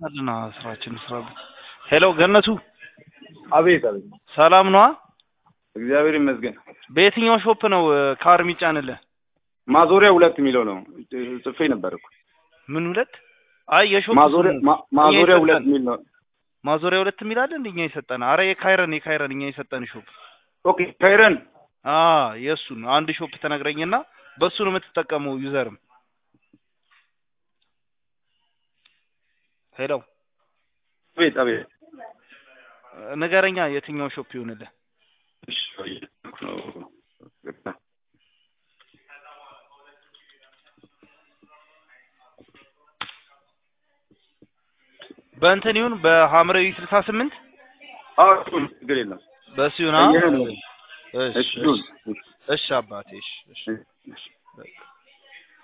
አልና ስራችን ስራበት። ሄሎ ገነቱ አቤት አቤት። ሰላም ነዋ። እግዚአብሔር ይመስገን። በየትኛው ሾፕ ነው እ፣ ካር የሚጫንልህ? ማዞሪያ ሁለት የሚለው ነው ጽፌ ነበር እኮ ምን ሁለት? አይ የሾፕ ማዞሪያ ስሙ ማ- ማዞሪያ እኛ ሁለት የሰጠን። የሚል ነው። ማዞሪያ ሁለት የሚል አለ እንደ እኛ የሰጠን። አረ የካይረን የካይረን እኛ የሰጠን ሾፕ ኦኬ ካይረን አ የእሱን አንድ ሾፕ ተነግረኝና በሱ ነው የምትጠቀመው ዩዘርም። ሄሎ አቤት አቤት። ንገረኛ የትኛው ሾፕ ይሆንልህ? እሺ፣ ነው። በእንትን ይሁን በሐምራዊ ስልሳ ስምንት አዎ እሱን ችግር የለም። በሱ ይሁን። ይሄ ነው። እሺ እሺ ይሁን። እሺ አባቴ እሺ እሺ እሺ። በቃ